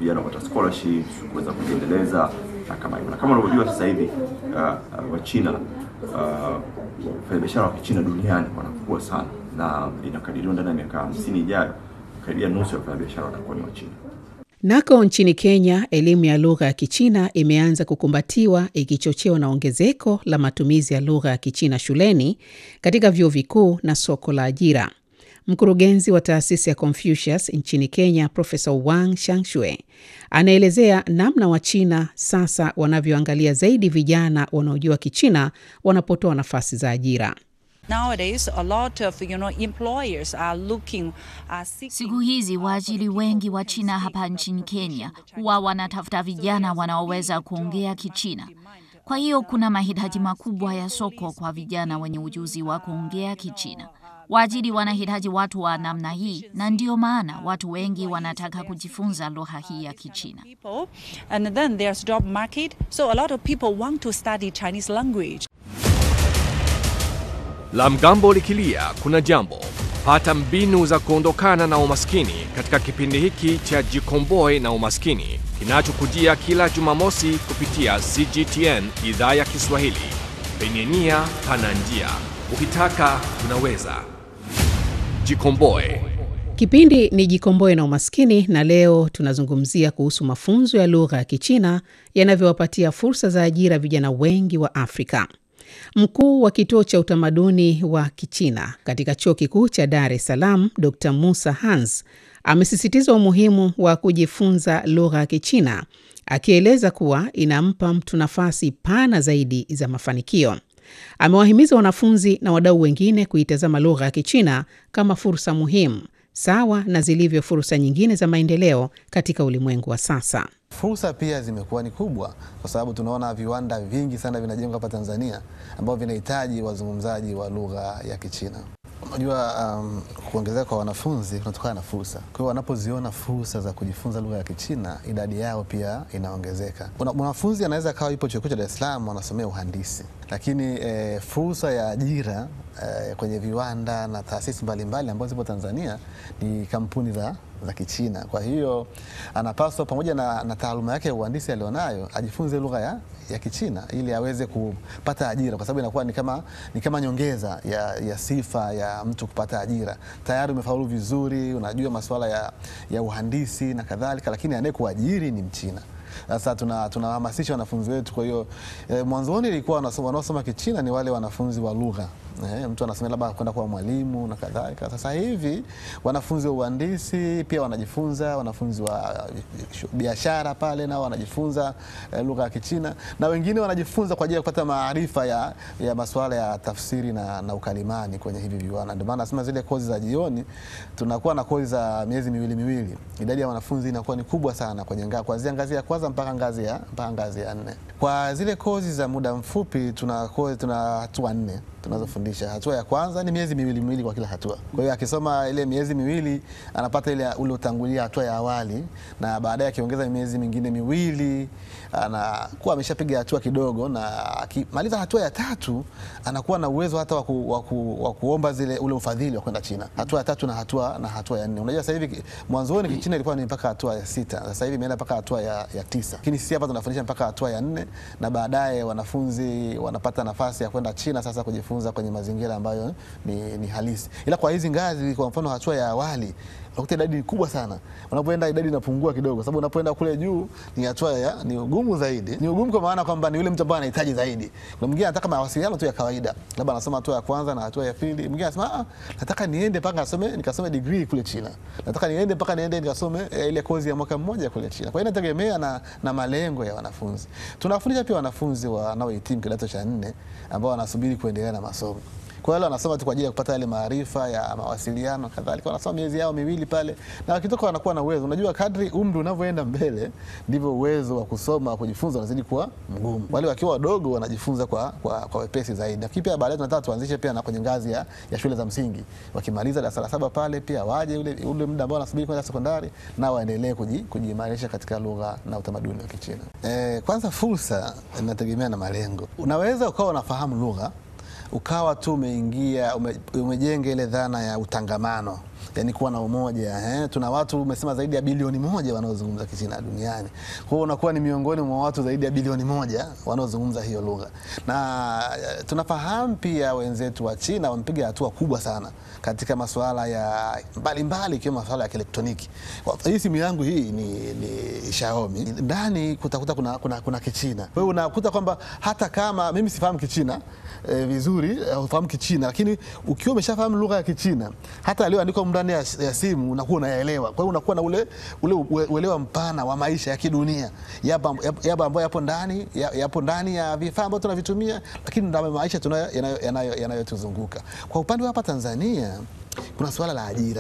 vijana kupata scholarships, kuweza kujiendeleza na kama hivyo. Na kama unavyojua sasa hivi uh, uh, Wachina uh, wafanyabiashara wa Kichina duniani wanakuwa sana, na inakadiriwa ndani ya miaka hamsini ijayo karibia nusu ya wafanyabiashara watakuwa ni Wachina. Nako nchini Kenya, elimu ya lugha ya Kichina imeanza kukumbatiwa ikichochewa na ongezeko la matumizi ya lugha ya Kichina shuleni, katika vyuo vikuu na soko la ajira. Mkurugenzi wa taasisi ya Confucius nchini Kenya, Profesa Wang Shangshue anaelezea namna Wachina sasa wanavyoangalia zaidi vijana wanaojua Kichina wanapotoa nafasi za ajira. Nowadays, a lot of, you know, employers are looking, are seeking... Siku hizi waajiri wengi wa China hapa nchini Kenya huwa wanatafuta vijana wanaoweza kuongea Kichina. Kwa hiyo kuna mahitaji makubwa ya soko kwa vijana wenye ujuzi wa kuongea Kichina. Waajiri wanahitaji watu wa namna hii, na ndio maana watu wengi wanataka kujifunza lugha hii ya Kichina. And then there's job market, so a lot of people want to study Chinese language. La mgambo likilia kuna jambo. Pata mbinu za kuondokana na umaskini katika kipindi hiki cha Jikomboe na Umaskini kinachokujia kila Jumamosi kupitia CGTN idhaa ya Kiswahili. Penye nia pana njia, ukitaka unaweza. Jikomboe. Kipindi ni Jikomboe na Umaskini, na leo tunazungumzia kuhusu mafunzo ya lugha ya Kichina yanavyowapatia fursa za ajira vijana wengi wa Afrika. Mkuu wa kituo cha utamaduni wa Kichina katika chuo kikuu cha Dar es Salaam, Dr Musa Hans amesisitiza umuhimu wa kujifunza lugha ya Kichina, akieleza kuwa inampa mtu nafasi pana zaidi za mafanikio. Amewahimiza wanafunzi na wadau wengine kuitazama lugha ya Kichina kama fursa muhimu sawa na zilivyo fursa nyingine za maendeleo katika ulimwengu wa sasa. Fursa pia zimekuwa ni kubwa kwa sababu tunaona viwanda vingi sana vinajengwa hapa Tanzania ambavyo vinahitaji wazungumzaji wa lugha ya Kichina. Unajua, um, kuongezeka kwa wanafunzi kunatokana na fursa. Kwa hiyo wanapoziona fursa za kujifunza lugha ya Kichina, idadi yao pia inaongezeka. Mwanafunzi anaweza akawa yupo chuo kikuu cha Dar es Salaam anasomea uhandisi, lakini eh, fursa ya ajira eh, kwenye viwanda na taasisi mbalimbali ambazo zipo Tanzania ni kampuni za za Kichina. Kwa hiyo anapaswa pamoja na, na taaluma yake ya uhandisi alionayo ajifunze lugha ya, ya Kichina ili aweze kupata ajira, kwa sababu inakuwa ni kama, ni kama nyongeza ya, ya sifa ya mtu kupata ajira. Tayari umefaulu vizuri, unajua masuala ya, ya uhandisi na kadhalika, lakini anayekuajiri ni Mchina. Sasa tunahamasisha tuna wanafunzi wetu. Kwa hiyo eh, mwanzoni ilikuwa wanaosoma Kichina ni wale wanafunzi wa lugha eh, mtu anasema labda kwenda kuwa mwalimu na kadhalika. Sasa hivi wanafunzi wa uhandisi pia wanajifunza, wanafunzi wa biashara pale nao wanajifunza eh, lugha ya Kichina na wengine wanajifunza kwa ajili ya kupata maarifa ya, ya masuala ya tafsiri na, na ukalimani kwenye hivi viwanda. Ndio maana nasema zile kozi za jioni tunakuwa na kozi za miezi miwili miwili, idadi ya wanafunzi inakuwa ni kubwa sana kwenye nga, kuanzia ngazi ya kwanza mpaka ngazi ya mpaka ngazi ya nne. Kwa zile kozi za muda mfupi tuna kozi, tuna hatua nne tunazofundisha. Hatua ya kwanza ni miezi miwili miwili kwa kila hatua. Kwa hiyo akisoma ile miezi miwili anapata ile ule utangulia hatua ya awali, na baadaye akiongeza miezi mingine miwili anakuwa ameshapiga hatua kidogo, na akimaliza hatua ya tatu anakuwa na uwezo hata wa waku, kuomba zile ule ufadhili wa kwenda China. Hatua ya tatu na hatua na hatua ya nne. Unajua sasa hivi mwanzoni Kichina ilikuwa ni mpaka hatua ya sita, sasa hivi imeenda mpaka hatua ya, ya tisa, lakini sisi hapa tunafundisha mpaka hatua ya nne, na baadaye wanafunzi wanapata nafasi ya kwenda China sasa kujifunza kwenye mazingira ambayo ni, ni halisi. Ila kwa hizi ngazi, kwa mfano hatua ya awali unakuta idadi ni kubwa sana. Unapoenda idadi inapungua kidogo, sababu unapoenda kule juu ni hatua ya ni ugumu zaidi. Ni ugumu kwa maana kwamba ni yule mtu ambaye anahitaji zaidi. Kuna mwingine anataka mawasiliano tu ya kawaida, labda anasoma hatua ya kwanza na hatua ya pili. Mwingine anasema ah, nataka niende mpaka asome nikasome degree kule China, nataka niende mpaka niende nikasome eh, ile kozi ya mwaka mmoja kule China. Kwa hiyo inategemea na, na malengo ya wanafunzi. Tunafundisha pia wanafunzi wanaohitimu kidato cha nne ambao wanasubiri kuendelea na masomo. Kwa hiyo wanasoma tu kwa ajili ya kupata yale maarifa ya mawasiliano kadhalika, wanasoma miezi yao miwili pale, na wakitoka wanakuwa na uwezo. Unajua, kadri umri unavyoenda mbele ndivyo uwezo wa kusoma wa kujifunza unazidi kuwa mgumu. Wale wakiwa wadogo wanajifunza kwa, kwa, kwa wepesi zaidi. Nafikiri pia baadaye tunataka tuanzishe pia na kwenye ngazi ya, ya shule za msingi, wakimaliza darasa la saba pale pia waje ule, ule muda ambao wanasubiri kwenda sekondari na waendelee kujiimarisha katika lugha na utamaduni wa Kichina. E, kwanza fursa inategemea na malengo. Unaweza ukawa unafahamu lugha ukawa tu umeingia ume, umejenga ile dhana ya utangamano yani kuwa na umoja eh. Tuna watu umesema zaidi ya bilioni moja wanaozungumza Kichina duniani, kwa hiyo unakuwa ni miongoni mwa watu zaidi ya bilioni moja wanaozungumza hiyo lugha, na eh, tunafahamu pia wenzetu wa China wamepiga hatua kubwa sana katika masuala ya mbalimbali ikiwemo masuala ya kielektroniki. Kwa- Hii simu yangu hii ni, ni Xiaomi, ndani kutakuta kuna, kuna, kuna Kichina. Kwa hiyo unakuta kwamba hata kama mimi sifahamu Kichina eh, vizuri eh, ufahamu Kichina, lakini ukiwa umeshafahamu lugha ya Kichina hata aliyoandikwa ndani ya, ya simu unakuwa unayaelewa. Kwa hiyo unakuwa na ule, ule ue- uelewa mpana wa maisha ya kidunia yapa yapa ambayo yapo ndani ya- yapo ndani ya vifaa ambavyo tunavitumia, lakini ndio maisha tunayo- yanayo- yanayo- yanayotuzunguka. Kwa upande wa hapa Tanzania kuna suala la ajira.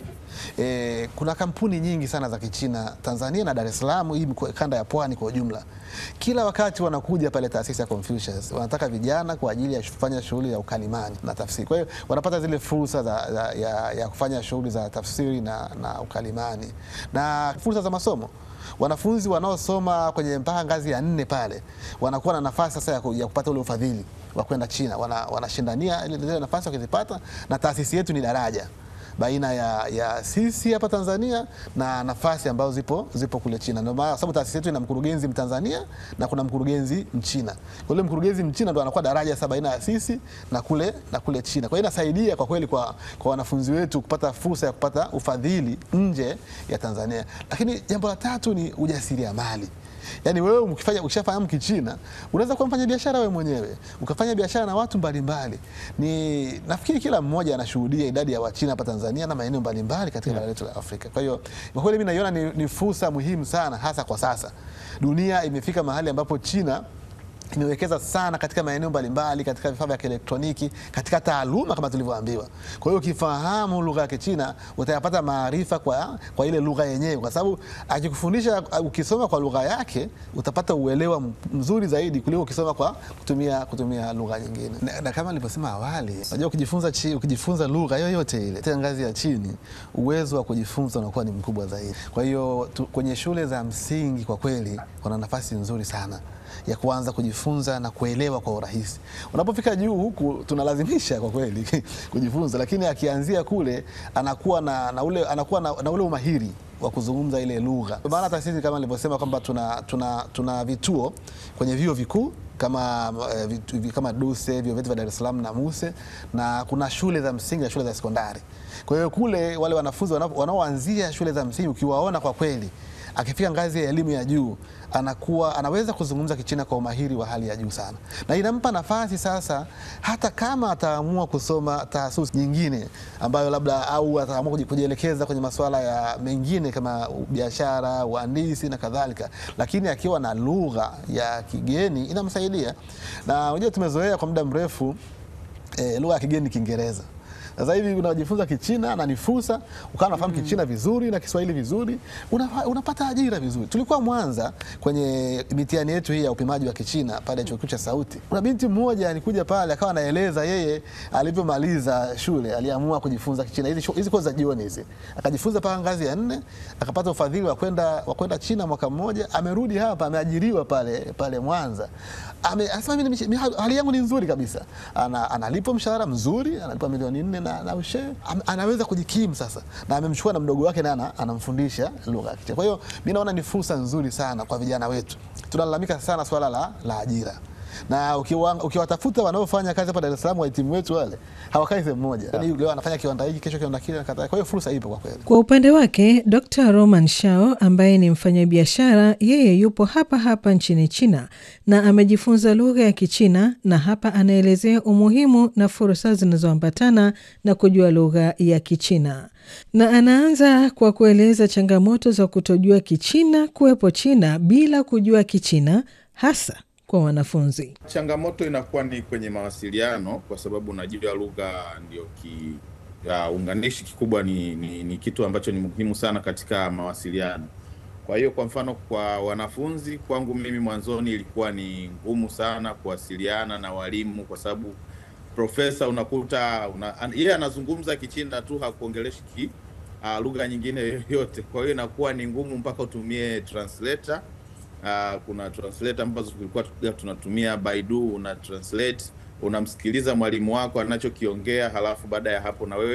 E, kuna kampuni nyingi sana za Kichina Tanzania na Dar es Salaam, hii mkoa- kanda ya Pwani kwa ujumla. Kila wakati wanakuja pale taasisi ya Confucius, wanataka vijana kwa ajili ya kufanya shughuli ya ukalimani na tafsiri. Kwa hiyo wanapata zile fursa za, za, ya, ya kufanya shughuli za tafsiri na, na ukalimani na fursa za masomo wanafunzi wanaosoma kwenye mpaka ngazi ya nne pale wanakuwa na nafasi sasa ya, ku, ya kupata ule ufadhili wa kwenda China. Wana, wanashindania ile zile nafasi wakizipata, na taasisi yetu ni daraja baina ya, ya sisi hapa Tanzania na nafasi ambazo zipo, zipo kule China. Ndio maana sababu taasisi yetu ina mkurugenzi Mtanzania na kuna mkurugenzi Mchina. Kwa hiyo mkurugenzi Mchina ndo anakuwa daraja sasa baina ya sisi na kule, na kule China. Kwa hiyo inasaidia kwa kweli kwa, kwa wanafunzi wetu kupata fursa ya kupata ufadhili nje ya Tanzania. Lakini jambo la tatu ni ujasiriamali. Yaani wewe ukifanya ukishafahamu Kichina unaweza kuwa mfanya biashara wewe mwenyewe ukafanya biashara na watu mbalimbali. Ni nafikiri kila mmoja anashuhudia idadi ya Wachina hapa Tanzania na maeneo mbalimbali katika bara letu la Afrika. Kwa hiyo kwa kweli mimi naiona ni, ni fursa muhimu sana, hasa kwa sasa dunia imefika mahali ambapo China imewekeza sana katika maeneo mbalimbali, katika vifaa vya kielektroniki, katika taaluma kama tulivyoambiwa. Kwa hiyo ukifahamu lugha ya Kichina utayapata maarifa kwa, kwa ile lugha yenyewe, kwa sababu akikufundisha ukisoma kwa lugha yake utapata uelewa m- mzuri zaidi kuliko ukisoma kwa kutumia, kutumia lugha nyingine. Na, na kama nilivyosema awali, unajua ukijifunza, chi, ukijifunza lugha yoyote ile tena ngazi ya chini, uwezo wa kujifunza unakuwa ni mkubwa zaidi. Kwa hiyo tu, kwenye shule za msingi kwa kweli wana nafasi nzuri sana ya kuanza kujifunza na kuelewa kwa urahisi. Unapofika juu huku tunalazimisha kwa kweli kujifunza, lakini akianzia kule anakuwa na, na ule, anakuwa na, na ule umahiri wa kuzungumza ile lugha. Kwa maana hata sisi kama nilivyosema kwamba tuna, tuna, tuna vituo kwenye vyuo vikuu kama, eh, vitu- vi- kama DUSE vyuo vyetu vya Dar es Salaam na MUSE na kuna shule za msingi na shule za sekondari. Kwa hiyo kule wale wanafunzi wanao- wanaoanzia shule za msingi ukiwaona kwa kweli akifika ngazi ya elimu ya juu anakuwa anaweza kuzungumza Kichina kwa umahiri wa hali ya juu sana, na inampa nafasi sasa, hata kama ataamua kusoma taasisi nyingine ambayo labda au ataamua kuji- kujielekeza kwenye masuala ya mengine kama biashara, uhandisi na kadhalika, lakini akiwa na lugha ya kigeni inamsaidia. Na unajua tumezoea kwa muda mrefu eh, lugha ya kigeni ni Kiingereza. Sasa hivi unajifunza Kichina na ni fursa, ukawa unafahamu Kichina vizuri na Kiswahili vizuri, unafa- unapata ajira vizuri. Tulikuwa Mwanza kwenye mitihani yetu hii ya upimaji wa Kichina pale chuo kikuu cha Sauti, kuna binti mmoja alikuja pale akawa anaeleza yeye alivyomaliza shule aliamua kujifunza Kichina, hizi shu- hizi kozi za jioni hizi, akajifunza mpaka ngazi ya nne, akapata ufadhili wa kwenda wa kwenda China mwaka mmoja, amerudi hapa, ameajiriwa pale pale Mwanza. Ame- Anasema mimi nime- mi- hali yangu ni nzuri kabisa, ana, analipwa mshahara mzuri, analipwa milioni nne na, na ushe Am- anaweza kujikimu sasa, na amemchukua na mdogo wake na ana- anamfundisha lugha ya Kichina. Kwa hiyo mi naona ni fursa nzuri sana kwa vijana wetu. Tunalalamika sana swala la, la ajira na ukiwa- ukiwatafuta wanaofanya kazi hapa Dar es Salaam, wahitimu wetu wale hawakai sehemu moja, yani leo anafanya kiwanda hiki, kesho kiwanda kile na kadhalika. Kwa hiyo fursa ipo kwa kweli. Kwa upande wake Dr Roman Shao ambaye ni mfanyabiashara, yeye yupo hapa hapa nchini China na amejifunza lugha ya Kichina, na hapa anaelezea umuhimu na fursa zinazoambatana na kujua lugha ya Kichina, na anaanza kwa kueleza changamoto za kutojua Kichina kuwepo China bila kujua Kichina, hasa kwa wanafunzi. Changamoto inakuwa ni kwenye mawasiliano, kwa sababu unajua lugha ndio ki ya unganishi kikubwa ni, ni, ni kitu ambacho ni muhimu sana katika mawasiliano. Kwa hiyo kwa mfano kwa wanafunzi, kwangu mimi mwanzoni ilikuwa ni ngumu sana kuwasiliana na walimu, kwa sababu profesa unakuta una, an- yeye anazungumza Kichina tu hakuongeleshi ki uh, lugha nyingine yoyote. Kwa hiyo inakuwa ni ngumu mpaka utumie translator. Uh, kuna translator ambazo tulikuwa tu- tunatumia Baidu, una translate, unamsikiliza mwalimu wako anachokiongea, halafu baada ya hapo na wewe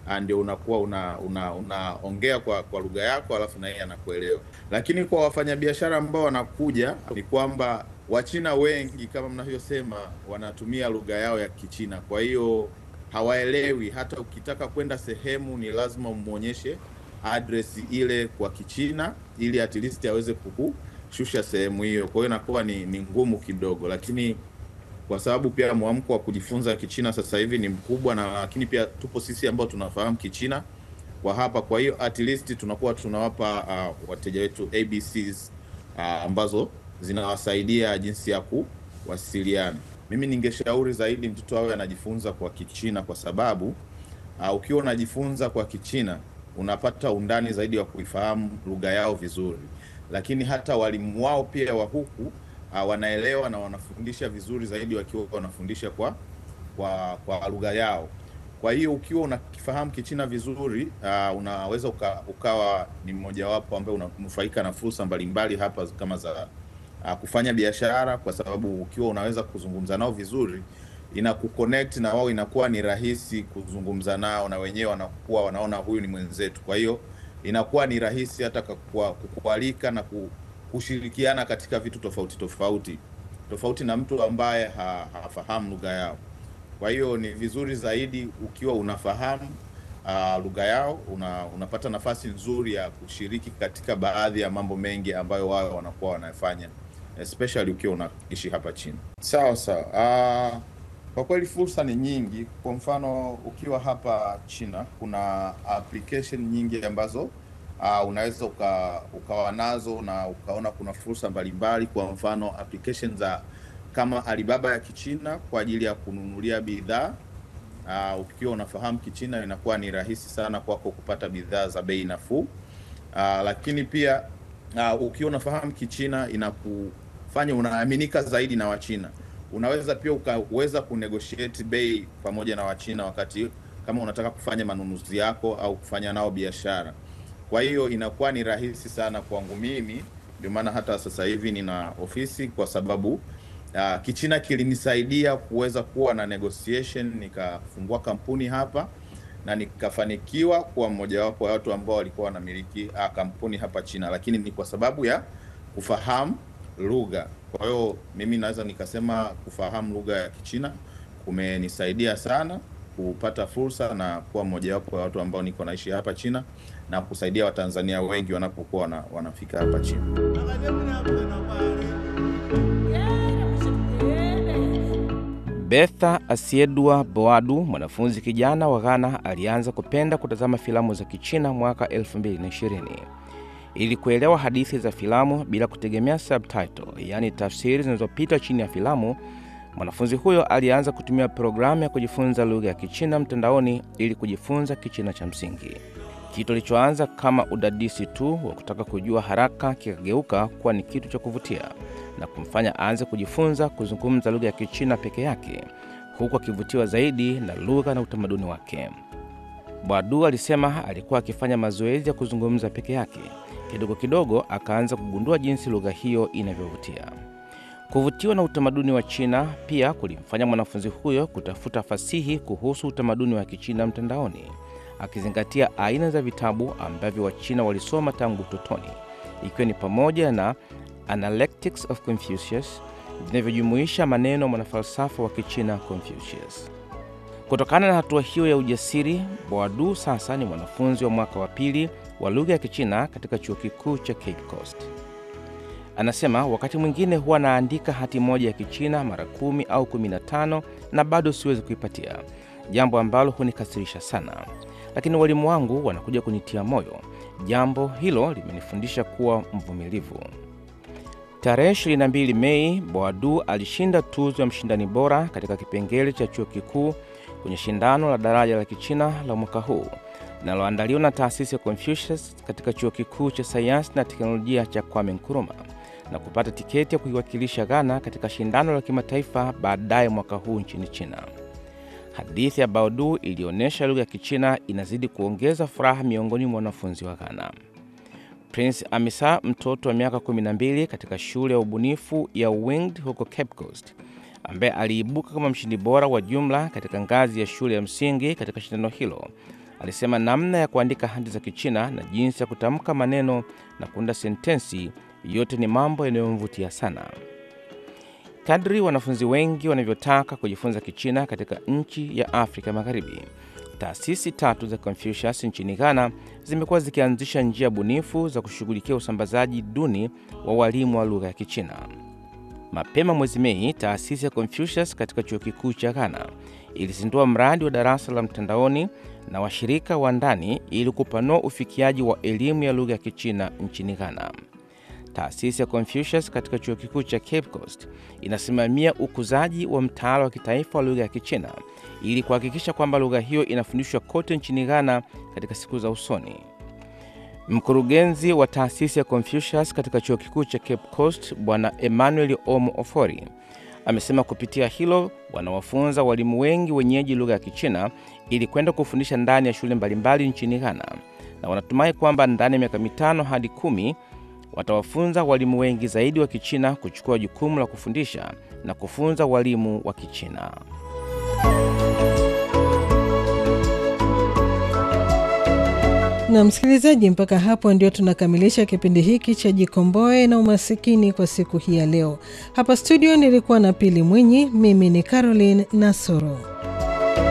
ah, ndio unakuwa una unaongea kwa kwa lugha yako alafu na yeye anakuelewa. Lakini kwa wafanyabiashara ambao wanakuja ni kwamba Wachina wengi kama mnavyosema wanatumia lugha yao ya Kichina, kwa hiyo hawaelewi. Hata ukitaka kwenda sehemu ni lazima umwonyeshe address ile kwa Kichina ili at least aweze kukushusha sehemu hiyo. Kwa hiyo inakuwa ni, ni ngumu kidogo, lakini kwa sababu pia mwamko wa kujifunza Kichina sasa hivi ni mkubwa, na lakini pia tupo sisi ambao tunafahamu Kichina kwa hapa. Kwa hiyo at least tunakuwa tunawapa uh, wateja wetu ABCs uh, ambazo zinawasaidia jinsi ya kuwasiliana. Mimi ningeshauri zaidi mtoto awe anajifunza kwa Kichina kwa sababu uh, ukiwa unajifunza kwa Kichina unapata undani zaidi wa kuifahamu lugha yao vizuri, lakini hata walimu wao pia wa huku uh, wanaelewa na wanafundisha vizuri zaidi wakiwa wanafundisha kwa kwa, kwa lugha yao. Kwa hiyo ukiwa unakifahamu Kichina vizuri uh, unaweza uka, ukawa ni mmojawapo ambaye unanufaika na fursa mbalimbali hapa kama za uh, kufanya biashara, kwa sababu ukiwa unaweza kuzungumza nao vizuri inakuconnect na wao, inakuwa ni rahisi kuzungumza nao, na wenyewe wanakuwa wanaona huyu ni mwenzetu. Kwa hiyo inakuwa ni rahisi hata kukua- kukualika na ku- kushirikiana katika vitu tofauti tofauti tofauti na mtu ambaye ha, hafahamu lugha yao. Kwa hiyo ni vizuri zaidi ukiwa unafahamu uh, lugha yao una, unapata nafasi nzuri ya kushiriki katika baadhi ya mambo mengi ambayo wao wanakuwa wanafanya especially ukiwa unaishi hapa China. Sawa sawa. Uh, kwa kweli fursa ni nyingi. Kwa mfano ukiwa hapa China kuna application nyingi ambazo uh, unaweza uka, ukawa nazo na ukaona kuna fursa mbalimbali. Kwa mfano application za kama Alibaba ya Kichina kwa ajili ya kununulia bidhaa uh, ukiwa unafahamu Kichina inakuwa ni rahisi sana kwako kupata bidhaa za bei nafuu. Uh, lakini pia uh, ukiwa unafahamu Kichina inakufanya unaaminika zaidi na Wachina. Unaweza pia ukaweza kunegotiate bei pamoja na Wachina wakati kama unataka kufanya manunuzi yako au kufanya nao biashara. Kwa hiyo inakuwa ni rahisi sana kwangu mimi, ndio maana hata sasa hivi nina ofisi kwa sababu uh, Kichina kilinisaidia kuweza kuwa na negotiation, nikafungua kampuni hapa na nikafanikiwa kuwa mmojawapo ya watu ambao walikuwa wanamiliki uh, kampuni hapa China, lakini ni kwa sababu ya kufahamu lugha. Kwa hiyo mimi naweza nikasema kufahamu lugha ya Kichina kumenisaidia sana kupata fursa na kuwa mmojawapo ya watu ambao niko naishi hapa China na kusaidia Watanzania wengi wanapokuwa wana, wanafika hapa China. Betha Asiedwa Boadu, mwanafunzi kijana wa Ghana, alianza kupenda kutazama filamu za Kichina mwaka 2020. Ili kuelewa hadithi za filamu bila kutegemea subtitle, yaani tafsiri zinazopita chini ya filamu, mwanafunzi huyo alianza kutumia programu ya kujifunza lugha ya Kichina mtandaoni ili kujifunza Kichina cha msingi. Kitu kilichoanza kama udadisi tu wa kutaka kujua haraka kikageuka kuwa ni kitu cha kuvutia na kumfanya aanze kujifunza kuzungumza lugha ya Kichina peke yake, huku akivutiwa zaidi na lugha na utamaduni wake. Bwadu alisema alikuwa akifanya mazoezi ya kuzungumza peke yake. Kidogo kidogo akaanza kugundua jinsi lugha hiyo inavyovutia. Kuvutiwa na utamaduni wa China pia kulimfanya mwanafunzi huyo kutafuta fasihi kuhusu utamaduni wa Kichina mtandaoni, akizingatia aina za vitabu ambavyo Wachina walisoma tangu utotoni, ikiwa ni pamoja na Analectics of Confucius vinavyojumuisha maneno mwanafalsafa wa Kichina Confucius. Kutokana na hatua hiyo ya ujasiri, Boadu sasa ni mwanafunzi wa mwaka wa pili wa lugha ya Kichina katika chuo kikuu cha Cape Coast. Anasema wakati mwingine huwa naandika hati moja ya Kichina mara kumi au kumi na tano na bado siwezi kuipatia, jambo ambalo hunikasirisha sana, lakini walimu wangu wanakuja kunitia moyo. Jambo hilo limenifundisha kuwa mvumilivu. Tarehe 22 Mei, Boadu alishinda tuzo ya mshindani bora katika kipengele cha chuo kikuu kwenye shindano la daraja la Kichina la mwaka huu linaloandaliwa na taasisi ya Confucius katika chuo kikuu cha sayansi na teknolojia cha Kwame Nkrumah na kupata tiketi ya kuiwakilisha Ghana katika shindano la kimataifa baadaye mwaka huu nchini China. Hadithi ya Boadu ilionyesha lugha ya Kichina inazidi kuongeza furaha miongoni mwa wanafunzi wa Ghana. Prince Amisa, mtoto wa miaka 12 katika shule ya ubunifu ya Winged huko Cape Coast, ambaye aliibuka kama mshindi bora wa jumla katika ngazi ya shule ya msingi katika shindano hilo, alisema namna ya kuandika hati za Kichina na jinsi ya kutamka maneno na kuunda sentensi yote ni mambo yanayomvutia sana. Kadri wanafunzi wengi wanavyotaka kujifunza Kichina katika nchi ya Afrika Magharibi, taasisi tatu za Confucius nchini Ghana zimekuwa zikianzisha njia bunifu za kushughulikia usambazaji duni wa walimu wa lugha ya Kichina. Mapema mwezi Mei, taasisi ya Confucius katika chuo kikuu cha Ghana ilizindua mradi wa darasa la mtandaoni na washirika wa ndani ili kupanua ufikiaji wa elimu ya lugha ya Kichina nchini Ghana. Taasisi ya Confucius katika chuo kikuu cha Cape Coast inasimamia ukuzaji wa mtaala wa kitaifa wa lugha ya Kichina ili kuhakikisha kwamba lugha hiyo inafundishwa kote nchini Ghana katika siku za usoni. Mkurugenzi wa taasisi ya Confucius katika chuo kikuu cha Cape Coast Bwana Emmanuel Omo Ofori amesema kupitia hilo wanawafunza walimu wengi wenyeji lugha ya Kichina ili kwenda kufundisha ndani ya shule mbalimbali nchini Ghana, na wanatumai kwamba ndani ya miaka mitano hadi kumi watawafunza walimu wengi zaidi wa Kichina kuchukua jukumu la kufundisha na kufunza walimu wa Kichina. Na msikilizaji, mpaka hapo ndio tunakamilisha kipindi hiki cha Jikomboe na Umasikini kwa siku hii ya leo. Hapa studio nilikuwa na Pili Mwinyi, mimi ni Caroline Nasoro.